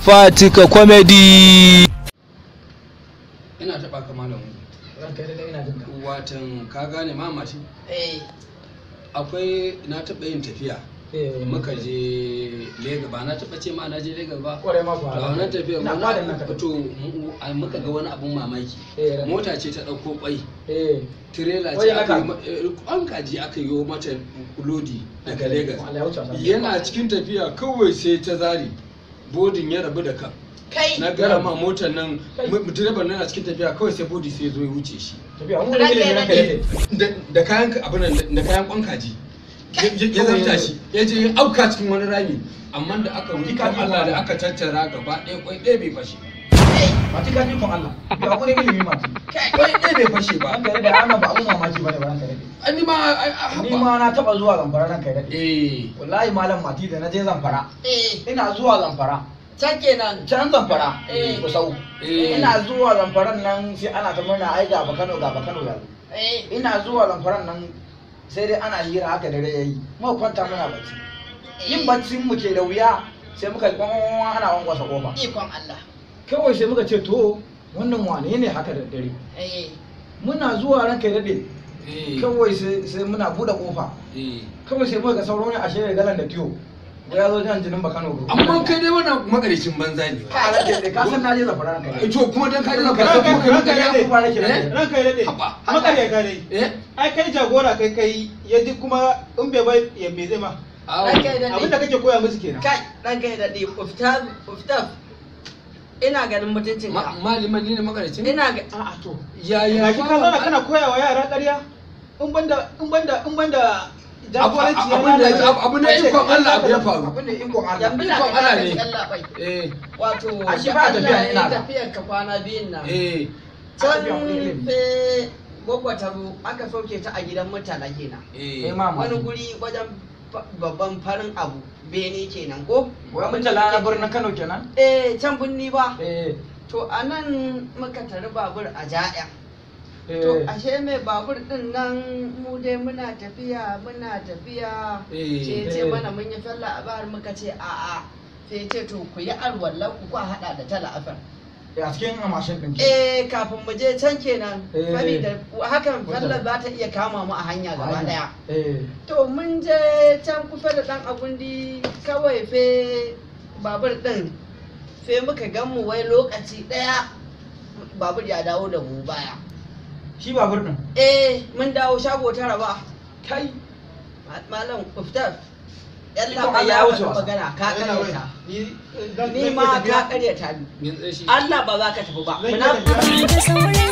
fatika comedy ina taɓa ka malam ranka da ina jin ka watan ka gane ma mashi eh akwai na taɓa yin tafiya eh muka je lega ba na taɓa ce ma na je lega ba kware ma ku to a wannan tafiya ina wani fadan nan abu- ka to mu- a- muka ga wani abun mamaki eh ranka. mota ce ta ɗauko kwai eh tirela ce Wajen aka aka- yi ma- eh, an kaji aka yi mata lodi daga Legas Allah ya wuce wasa. yana cikin tafiya kawai sai ta zari bodin ya rabu da kan kai na gara ma motar nan Kai. mu- direban nan a cikin tafiya kawai sai bodi sai zo ya wuce shi tafiya mun da ilimi ranka yake da da kayan abin nan da kayan kwan kaji ya- ya ya zarta shi ya je ya auka cikin wani rami amma da aka wuce kan Allah da aka tattara gaba ɗaya kwai ɗaya bai fashe mati ka ji kon Allah ya ku da ilimi mati kwai ɗaya bai fashe ba ranka da ana ba abun mamaki bane ba ranka da an ni ma ai- ai- ni haba. ma na taba zuwa zamfara ranka da eh wallahi malam mati da na je zamfara eh ina zuwa zamfara can kenan can zamfara Eh. kusau Eh. ina zuwa zamfaran nan sai ana ta murna ai ga Kano ga Kano ya zo eh ina zuwa zamfaran nan sai dai ana hira haka dare yayi muka kwanta muna bacci yin baccin mu ke da wuya sai muka ji kwamwan ana wankwasa kofa ikon Allah kawai sai muka ce to wannan wane ne haka da dare eh muna zuwa ranka ya daɗe eh kawai sai sai muna buɗe kofa eh kawai sai muka ga sauro ne a shirya galan da tiyo ko ya zo jan jinin bakano ko amma kai dai wannan magaricin banza ne ka ranka da ka san na je zafara ranka Eh, to kuma dan ka dena Ranka- ka kuma kai ranka magana ya fi fara kira Eh? ranka ya daɗe Haba. makarya dai eh ai kai jagora kai kai ya ji kuma in bai bai ya me zai ma awo ranka ya abin da daɗe kake koya musu kenan kai ranka ya daɗe uftaf uftaf ina ganin mutuncin Ma- ka maliman ni ne magaricin ina ga a'a to ya ya gashi ka zauna kana koya wa yara ƙarya in banda in banda in banda jagoranci ya abin da lalace, abu na kace ikon kai Allah za abu ka- ya faru abin da ikon Allah yanzu na Ikon ga Allah ka ne. Allah bai eh wato A shi da ba Allah tafiya ya ina yi da. tafiyar ka kwana biyun nan eh can tafiya wani ilimi. fe gwagwataro aka sauke ta a gidan mutane kenan eh eh mama wani guri wajen fa- babban farin abu bene kenan ko wai mun tala na birnin Kano kenan eh can binni ba eh to a nan muka tari babur a ja'ya eh to ashe mai babur din nan mu dai muna tafiya muna tafiya Eh. sai ce Eh. mana mun yi falla a bahar muka ce a'a sai ce to ku yi alwallan ku ku hada da tala afar a cikin mashin din ke eh kafin mu je can kenan Eh. saboda hakan Wata- falla za ta iya kama mu a hanya gaba daya eh to mun je can kusa da dan agundi kawai fe babur din fe muka gan mu wai lokaci daya babur ya dawo da mu baya shi babur din eh mun dawo shago tara ba kai Ma- malam kuftaf Ikon yalla Allah ya ya wuce wuce wasa. magana ka Yana wai. karyata ni dan- ni dan ma tafiya. ka karyata ni min tsaye shi Allah ba za ka tafi ba Zan iya Muna- tafiya. da saurayi